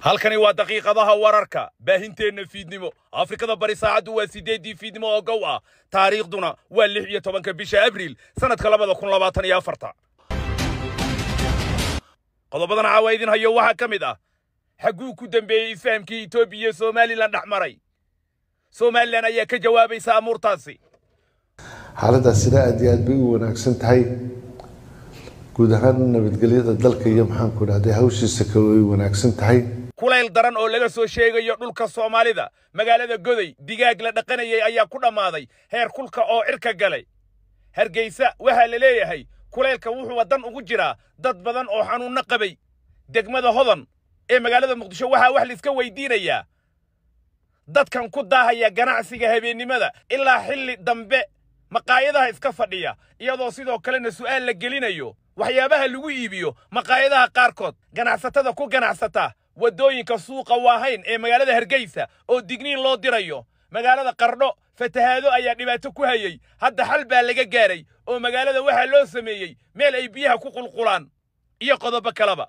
halkani waa daqiiqadaha wararka baahinteenna fiidnimo afrikada bari saacaddu waa siddeeddii fiidnimo oo gow ah taariikhduna waa lix iyo tobanka bisha abriil sannadka labada kun labaatan iyo afarta qodobadan caawa idin hayo waxaa ka mid ah xagguu ku dembeeyey isfahamkii etoobiya iyo somalilan dhex maray somalilan ayaa ka jawaabaysa amuurtaasi xaaladaasina aada iyo aad bay u wanaagsan tahay guud ahaan nabadgelyada dalka iyo maxaanku dhahday hawshiisa kale way wanaagsan tahay kulayl daran oo laga soo sheegayo dhulka soomaalida magaalada goday digaag la dhaqanayay ayaa ku dhammaaday heer kulka oo cirka galay hargeysa waxaa la leeyahay kulaylka wuxuu waddan ugu jiraa dad badan oo xanuunno qabay degmada hodan ee magaalada muqdisho waxaa wax laiska weydiinayaa dadkan ku daahaya ganacsiga habeennimada ilaa xilli dambe maqaayadaha iska fadhiya iyadoo sidoo kalena su'aal la gelinayo waxyaabaha lagu iibiyo maqaayadaha qaarkood ganacsatada ku ganacsata waddooyinka suuqa waahayn ee magaalada hargeysa oo digniin loo dirayo magaalada qardho fatahaado ayaa dhibaato ku hayey hadda xal baa laga gaaray oo magaalada waxaa loo sameeyey meel ay biyaha ku qulqulaan iyo qodobo kaleba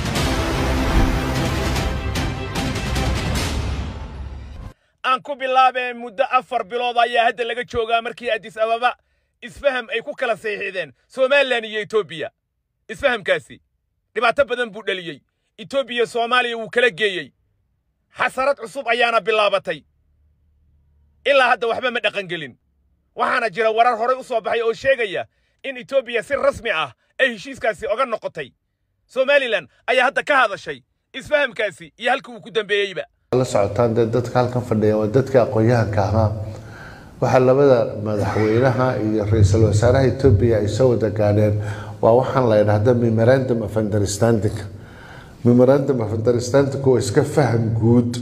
aan ku bilaabeen muddo afar bilood ayaa hadda laga joogaa markii addis ababa isfaham ay ku kala saxiixdeen somalilan iyo etoobiya isfahamkaasi dhibaato badan buu dheliyey etoobiya soomaaliya wuu kala geeyey xasarad cusub ayaana bilaabatay ilaa hadda waxba ma dhaqangelin waxaana jira warar horay u soo baxay oo sheegaya in etoobiya si rasmi ah ay heshiiskaasi oga noqotay somalilan ayaa hadda ka hadashay isfahamkaasi iyo halka uu ku dambeeyeyba la socotaan dee dadka halkan fadhiya waa dadka aqoon-yahanka ahaa waxaa labada madaxweynaha iyo ra-iisul wasaaraha etoobiya ay soo wada gaadheen waa waxaan la yidhaahda memorandum of understanding memorandum of understanding waa iska faham guud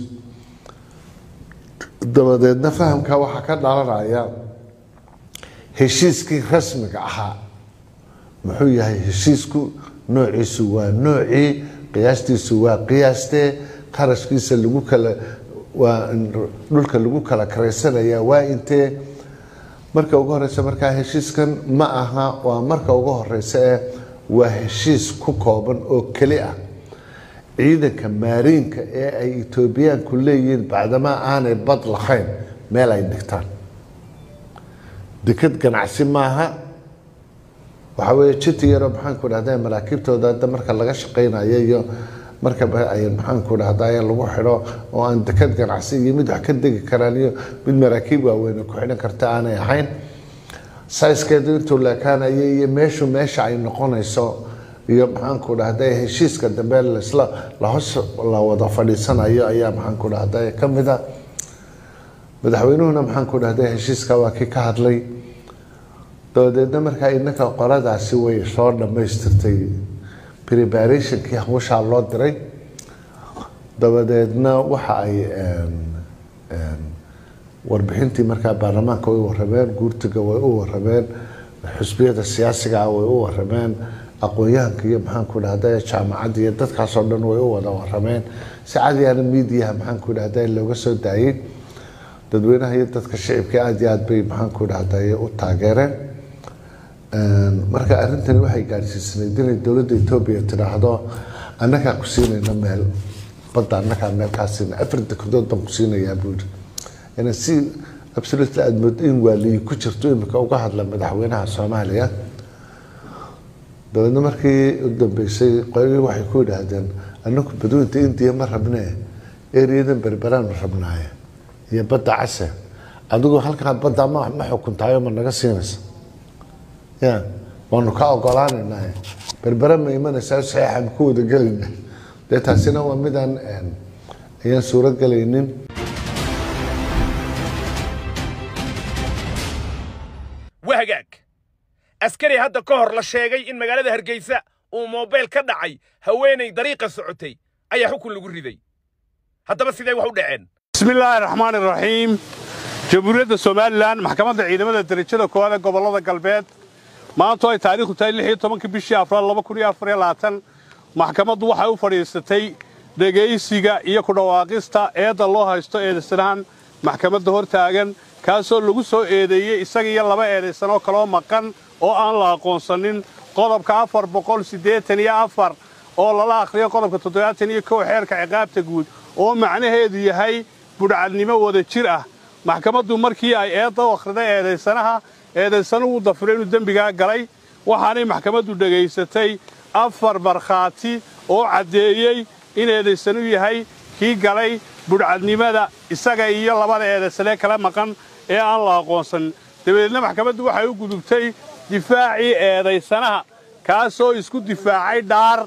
dabadeedna fahamka waxaa ka dhalanaya heshiiskii rasmiga ahaa muxuu yahay heshiisku noociisu waa noocii qiyaastiisu waa qiyaastee qarashkiisa lagu kala waa dhulka lagu kala karaysanaya waa intee marka ugu horeysa markaa heshiiskan ma aha waa marka ugu horeysa ee waa heshiis ku kooban oo keli ah ciidanka maariinka ee ay etoobiyaanku leeyihiin bacdamaa aanay bad lahayn meel ay dhigtaan deked ganacsi maaha waxaa weeye jiti yaroo maxaanku dhahda maraakiibtooda hadda marka laga shaqaynayo iyo marka ay maxaanku dhahday lagu xidho oo aan deked ganacsi iyo mid wax ka degi karaan iyo mid maraakiib waaweyn ku xidhan karta aanay ahayn sayskeedu intuu leekaanayo iyo meeshu meesha ay noqonayso iyo maxaanku dhahday heshiiska dambe lasla lahos la wada fadhiisanayo ayaa maxaanku dhahday ka mid a madaxweynuhuna maxaanku dhahday heshiiska waa kii ka hadlay dabadeedna markaa inanka qoladaasi way soo dhammaystirtay preparationkii hawshaa loo diray dabadeedna waxa ay warbixintii markaa baarlamaanka way warameen guurtiga way u warameen xusbiyada siyaasigaa way u warameen aqoon-yahanka iyo maxaanku dhahda jaamacadda iyo dadkaasoo dhan way u wada warameen si cadiyaana miidiyaha maxaanku dhahda looga soo daayey dadweynaha iyo dadka shicibka aada iyo aad bay maxaanku dhahday u taageereen marka arrintani waxay gaadhsiisanayd inay dowladda etoobiya tidhaahdo annagaa ku siinayna meel badda annagaa meel kaa siina afar dekedood baan ku siinayaa buuri ina si absolutely aada moodo in waaliyi ku jirto imika uga hadla madaxweynaha soomaaliya dabeedna markii u dambeysay qoladii waxay ku yidhaahdeen annagu badweynta indiya ma rabnee eriyadan berberaan ma rabnaaye iyo badda case adigu halkaa badda ma ma xukuntaayo ma naga siinaysa ya waanu ka ogolaanaynaa berbere ma imanaysaa saxiixan ku wada gelayna dee taasina waa midaan ayaan suuro gelaynin wahagaag askari hadda ka hor la sheegay in magaalada hargeysa uu mobayl ka dhacay haweenay dariiqa socotay ayaa xukun lagu riday haddaba sidee wax u dhaceen bismillaahi raxmaan iraxiim jamhuuriyadda somalilan maxkamadda ciidamada derajada koowaad ee gobollada galbeed maantu ay taariikhdu tahay lix iyo tobanka bishii afraal laba kun iyo afar iyo labaatan maxkamaddu waxay u fadhiisatay dhegaysiga iyo ku dhawaaqista eedda loo haysto eedaysanahan maxkamadda hor taagan kaasoo lagu soo eedeeyey isaga iyo laba eedaysan oo kaloo maqan oo aan la aqoonsanin qodobka afar boqol siddeetan iyo afar oo lala akhriyo qodobka toddobaatan iyo kow xeerka ciqaabta guud oo macnaheedu yahay budhcadnimo wada jir ah maxkamaddu markii ay eedda u akhriday eedaysanaha eedaysanuhu dafiro inuu dembigaa galay waxaanay maxkamaddu dhegaysatay afar markhaati oo caddeeyey in eedaysanu yahay kii galay budhcadnimada isaga iyo labada eedaysanee kala maqan ee aan la aqoonsan dabadeedna maxkamaddu waxay u gudubtay difaacii eedaysanaha kaasoo isku difaacay dhaar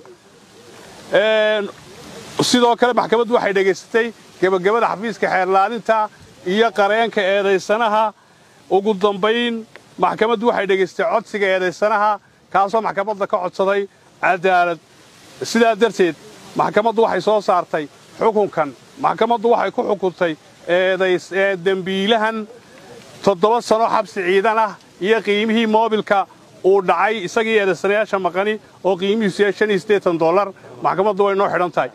sidoo kale maxkamaddu waxay dhegaysatay gebagabada xafiiska xeerlaalinta iyo qareenka eedaysanaha ugu dambayn maxkamaddu waxay dhegaystay codsiga eedaysanaha kaasoo maxkamadda ka codsaday cadaalad sidaa darteed maxkamaddu waxay soo saartay xukunkan maxkamaddu waxay ku xukuntay dembiilahan toddoba sano xabsi ciidan ah iyo qiimihii moobilka uu dhacay isagii eedaysanayaasha maqani oo qiimihiisu yahay shan iyo siddeetan dollar maxkamaddu way noo xidhan tahay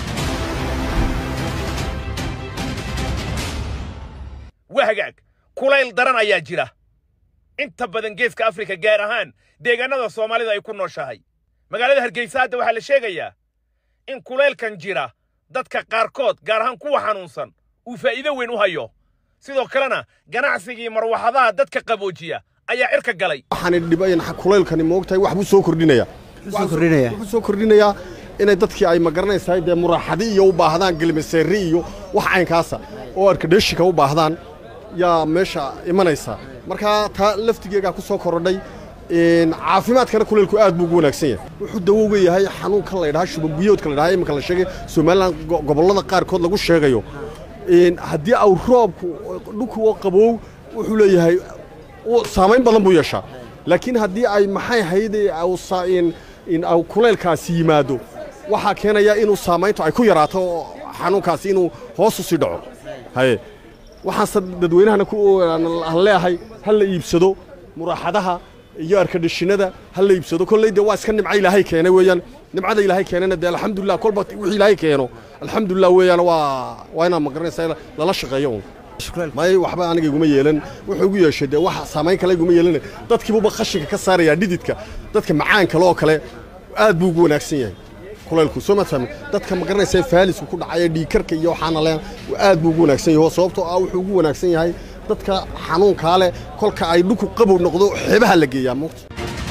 waa hagaag kulayl daran ayaa jira inta badan geeska afrika gaar ahaan deegaannada soomaalida ay ku nooshahay magaalada hargeysa hadda waxaa la sheegayaa in kulaylkan jira dadka qaarkood gaar ahaan kuwa xanuunsan uu faa'iido weyn u hayo sidoo kalena ganacsigii marwaxadaha dadka qaboojiya ayaa cirka galay waxaanay dhibayan kulaylkani moogtahay wax buu soo kordhinaya wuxuu soo kordhinayaa inay dadkii ay magaranaysaa dee muraaxadi iyo u baahdaan gelmaseeri iyo wax caynkaasa oo arkadheshika u baahdaan yaa meesha imanaysa markaa taa laftigeegaa ku soo korodhay caafimaadkana kulaylku aad buu ugu wanaagsan yahay wuxuu dawowga yahay xanuunkan la ydhaha shubanbiyoodka la ydhaha iminka la sheegay somalilan gobollada qaarkood lagu sheegayo haddii au roobku dhulku oo qabow wuxuu leeyahay saamayn badan buu yeeshaa laakiin haddii ay maxay hayde au kulaylkaasi yimaado waxaa keenaya inuu saamayntu ay ku yaraato xanuunkaasi inuu hoos u sii dhaco haye waxaanse dadweynahana aan leeyahay ha la iibsado muraaxadaha iyo arkadhishinada ha la iibsado kolley dee waa iska nimca ilaahay keenay weeyaan nimcada ilaahay keenana dee alxamdulilah kolba wixii ilaahay keeno alxamdulilah weeyaan waa waa inaan magaranaysaa lala shaqeeyo un may waxba aniga iguma yeelan wuxuu igu yeeshay dee wax saamayn kale iguma yeelan dadkiibuba qashinka ka saarayaa dhididka dadka macaan kale oo kale aad buu ugu wanaagsan yahay kulaylku soo ma fahmi dadka ma garanaysa faalisku ku dhacaya dhiikarka iyo waxaana leen aad buu ugu wanaagsan yahay sababtoo ah wuxuu ugu wanaagsan yahay dadka xanuunkaa leh kolka ay dhulku qabow noqdo xeebaha la geeyaa muugta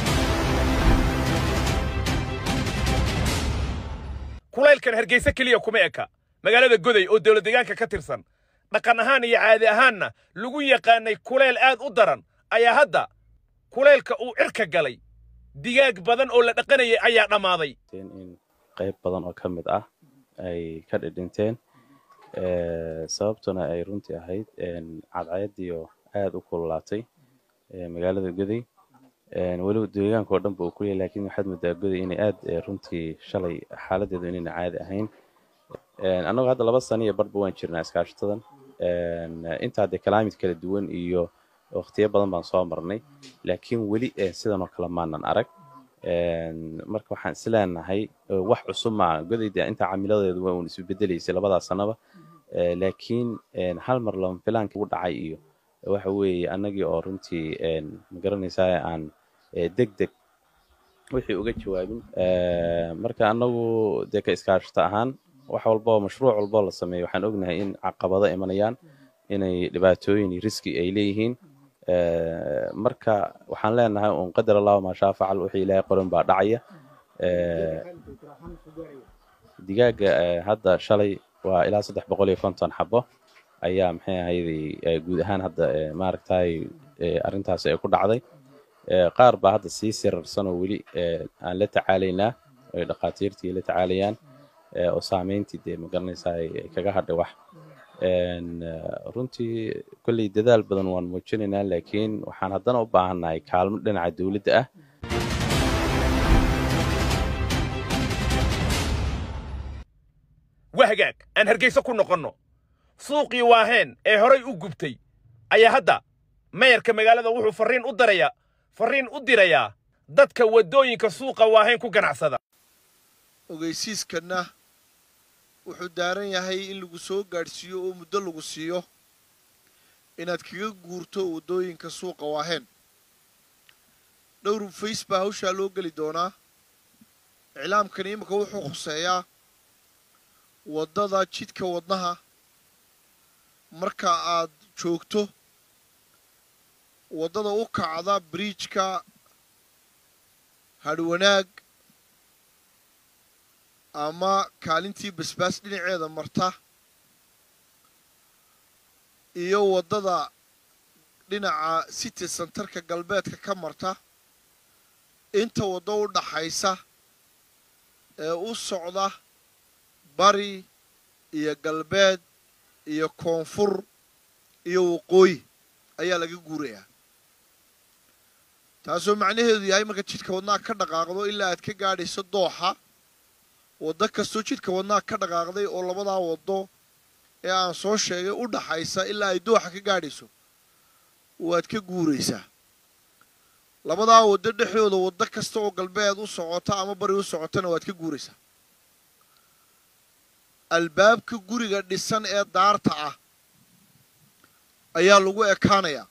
kulaylkan hargeysa keliya kuma eka magaalada goday oo dawlad deegaanka ka tirsan dhaqan ahaan iyo caadi ahaanna lagu yaqaanay kulayl aad u daran ayaa hadda kulaylka uu cirka galay digaag badan oo la dhaqanayay ayaa dhammaaday in qayb badan oo ka mid ah ay ka dhidhinteen sababtuna ay runtii ahayd cadceediyo aad u kululaatay magaalada goday weliba deegaanka oo dhanba uu ku yahay lakiin waxaad moodaa goday inay aad runtii shalay xaaladeedu inayna caadi ahayn annagoo hadda laba sano iyo barba waan jirnaa iskaashatadan intaa dee kalaamid kala duwan iyo waqtiyo badan baan soo marnay laakiin weli sidan oo kale maanan arag marka waxaan isleenahay wax cusub maaha godayda inta camiladeedu waa uun isu bedelaysay labadaa sanaba laakiin hal mar lama filaanka ugu dhacay iyo waxa weeye annagii oo runtii magaranaysaa aan deg deg wixii uga jawaabin marka annagu dee ka iskaashata ahaan wax walboo mashruuc walboo la sameeyo waxaan ognahay in caqabado imanayaan inay dhibaatooyin iyo riski ay leeyihiin marka waxaan leenahay un qadar allahu maa shaa facal wixii ilaahay qoran baa dhacaya digaaga hadda shalay waa ilaa saddex boqol iyo konton xabo ayaa maxay ahayday guud ahaan hadda maaragtay arrintaas ay ku dhacday qaar baa hadda sii sirarsan oo weli aan la tacaalaynaa ay dhakhaatiirtii la tacaalayaan oo saameyntii dee magaranaysaa ay kaga hadhay wax runtii kolley dadaal badan waan muujinaynaa laakiin waxaan haddana u baahannahay kaalmo dhinaca dowladda ah waa hagaag aan hargeysa ku noqonno suuqii waaheen ee horay u gubtay ayaa hadda mayarka magaalada wuxuu farriin u darayaa farriin u dirayaa dadka waddooyinka suuqa waaheen ku ganacsada ogeysiiskanna wuxuu daaran yahay in lagu soo gaadhsiiyo oo muddo lagu siiyo inaad kaga guurto waddooyinka suuqa waaheen dhowr fays baa hawshaa loo geli doonaa iclaamkani imika wuxuu khuseeyaa waddada jidka wadnaha marka aad joogto waddada u kacda biriijka hadhwanaag ama kaalintii basbaas dhinaceeda marta iyo waddada dhinaca city centerka galbeedka ka marta inta waddo u dhaxaysa ee u socda bari iyo galbeed iyo koonfur iyo waqooyi ayaa laga guurayaa taasoo macnaheedu yahay marka jidhka wadnaha ka dhaqaaqdo ilaa aad ka gaadhayso dooxa waddo kastoo jidhka wadnaha ka dhaqaaqday oo labadaa waddo ee aan soo sheegay u dhaxaysa ilaa ay dooxa ka gaadhayso waad ka guuraysaa labadaa waddo dhexdooda waddo kasta oo galbeed u socota ama bari u socotana waad ka guuraysaa albaabka guriga dhisan ee daarta ah ayaa lagu ekaanayaa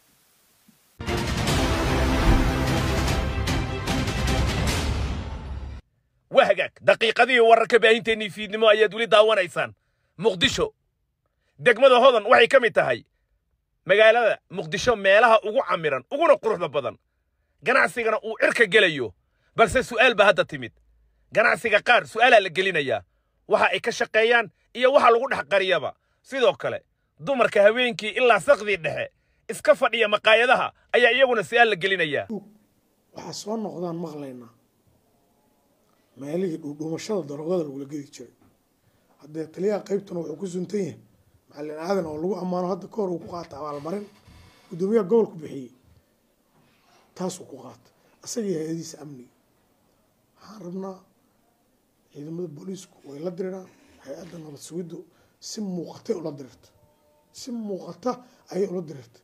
waa hagaag daqiiqadihii wararka baahinteennii fiidnimo ayaad weli daawanaysaan muqdisho degmada hodan waxay ka mid tahay magaalada muqdisho meelaha ugu camiran uguna quruxda badan ganacsigana uu cirka gelayo balse su'aal baa hadda timid ganacsiga qaar su'aalaa la gelinayaa waxa ay ka shaqeeyaan iyo waxa lagu dhex qariyaba sidoo kale dumarka habeenkii ilaa saqdii dhexe iska fadhiya maqaayadaha ayaa iyaguna su'aal la gelinayaa waxaa soo noqdaan maqlaynaa meelihii dhuudhuumashada daroogada lagula gedi jiray haddee taliyaha qaybtuna wuxuu ku suntan yahay macalin aadan oo lagu ammaano hadda ka hor uu ku qaata abaalmarin guddoomiyaha gobolku bixiyey taasuu ku qaata isagii hay-adiisa amniga waxaan rabnaa ciidamada booliisku way la diriraan hay-adda nabad sugiddu si muuqatay ula dirirta si muuqata ayay ula dirirta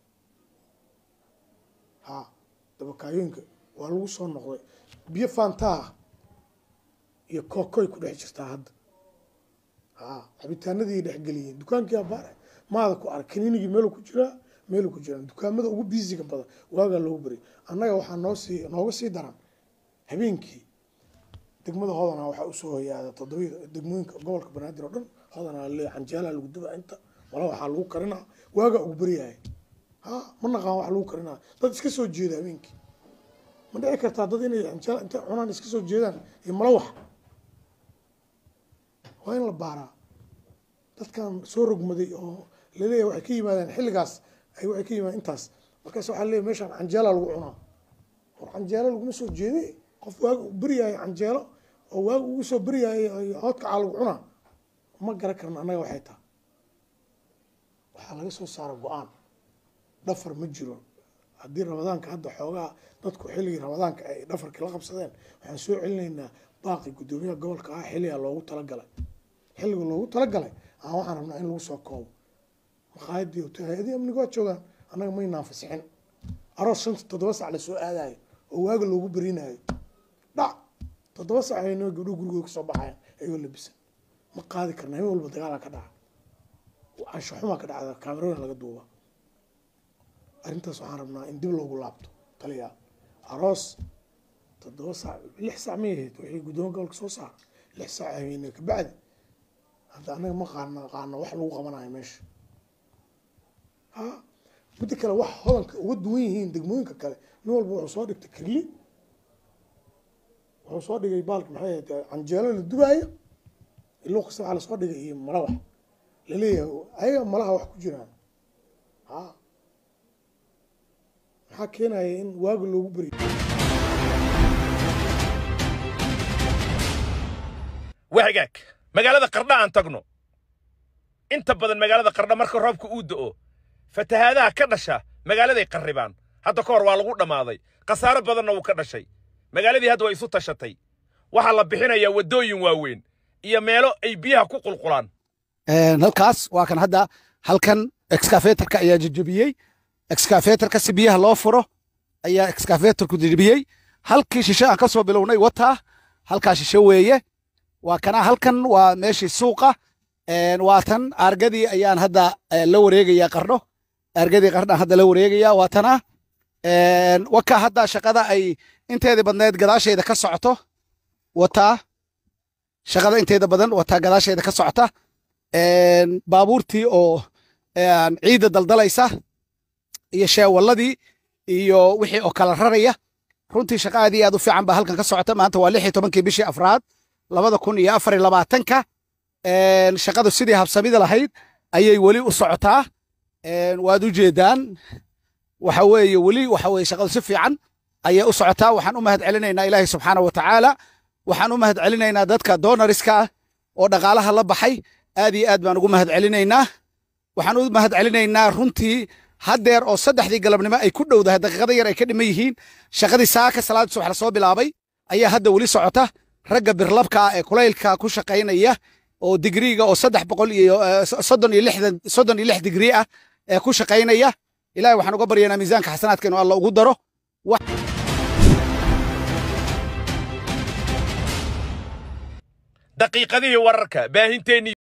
ha dabakaayooyinka waa lagu soo noqday biyo faantaa iyo kookoy ku dhex jirtaa hadda ha cabitaanadii dhexgeliyeen dukaankii abaare maada ku arag kaniinigii meelu ku jiraa meelu ku jiraan dukaamada ugu biisiga badan waagaa loogu bari annaga waxaa noo sii nooga sii daran habeenkii degmada hodana waxaa usoo hoyaada todobada degmooyinka gobolka banaadir oo dhan hodana le canjeelaa lagu dubaa inta mala waxaa lagu karinaa waagaa ugu baryahay ha ma naqaan wax lagu karinaa dad iska soo jeeda habeenkii ma dhici kartaa dad inay canjeela intay cunaan iska soo jeedaan iyo mala wax waa in la baaraa dadkan soo rogmaday oo laleeyahay waxay ka yimaadeen xilligaas ay waxay ka yimaadeen intaas markaas waxaa leeyahay meeshaan canjeela lagu cunaa war canjeelo laguma soo jeede qof waaga u beryahay canjeelo oo waaga ugu soo beryahay hoodkacaa lagu cunaa ma garan karna annaga waxay taha waxaa laga soo saara go-aan dhafar ma jiro haddii ramadaanka hadda xoogaa dadku xilligii ramadaanka ay dhafarkii la qabsadeen waxaan soo celinaynaa baaqi guddoomiyaha gobolka ah xilligaa loogu talagalay xilliga loogu talagalay aan waxaan rabnaa in lagu soo koobo maqaayadii hotel hay-adii amniga waa joogaan annaga maynaan fasixin aroos shanta toddoba sac lasoo aadayo oo waaga loogu berinayo dhac toddoba sac aynoo gabdho gurigooda kasoo baxayan ayagoo labisan ma qaadi karna habeen walba dagaalaa ka dhaca cansho xumaa ka dhacda kaamerooyin laga duuba arrintaas waxaan rabnaa in dib loogu laabto taliya aroos toddoba saac lix saac may ahayd wixii guddoomiya gobolka soo saara lix saac habeene kabacdi hadda annaga ma qaana qaano wax lagu qabanayo meesha ha midda kale wax hodanka uga duwan yihiin degmooyinka kale nin walba wuxuu soo dhigtay kirli wuxuu soo dhigay baalka maxay ahayd canjeelo la dubaayo iluu kasta waxaa lasoo dhigay iyo malawax laleeyahay ayaga malaha wax ku jiraan ha maxaa keenaya in waaga loogu beriyo waa hagaag magaalada qardha aan tagno inta badan magaalada qardha marka roobka uu da'o fatahaadaha ka dhasha magaaladay qarribaan hadda ka hor waa lagu dhammaaday khasaaro badanna wuu ka dhashay magaaladii hadda waa isu tashatay waxaa la bixinayaa waddooyin waaweyn iyo meelo ay biyaha ku qulqulaan halkaas waa kan hadda halkan excavatorka ayaa jejebiyey excavatorka si biyaha loo furo ayaa excavatorku jejebiyey halkii shishe aan ka soo bilownay wataa halkaa shishe weeye waa kana halkan waa meeshii suuqa waa tan argadii ayaan hadda la wareegaya qardho argadii qardhaan hadda la wareegaya waa tana waka hadda shaqada ay inteedii badneed gadaasheeda ka socoto wataa shaqada inteeda badan wataa gadaasheeda ka socota baabuurtii oo ciidda daldalaysa iyo sheewalladii iyo wixii oo kala raraya runtii shaqa aad iyo aad u fiican baa halkan ka socota maanta waa lix iyo tobankii bishii afraad labada kun iyo afar iyo labaatanka shaqadu sidii habsamida lahayd ayay weli u socotaa waad u jeedaan waxa weeye weli waxa weeye shaqadu si fiican ayay u socotaa waxaan u mahad celinaynaa ilaahay subxaana wa tacaala waxaan u mahad celinaynaa dadka doonariska ah oo dhaqaalaha la baxay aad iyo aad baan ugu mahad celinaynaa waxaan u mahad celinaynaa runtii haddeer oo saddexdii galabnimo ay ku dhowdahay daqiiqada yar ay ka dhiman yihiin shaqadii saaka salaada subax lasoo bilaabay ayaa hadda weli socota ragga birlabka ah ee kulaylka ku shaqaynaya oo digriiga oo saddex boqol iyo soddon iyo lixdan soddon iyo lix digrii ah ee ku shaqaynaya ilahay waxaan uga baryaynaa miisaanka xasanaadka inuu alla ugu daro daqiiqadihii wararka baahinteenni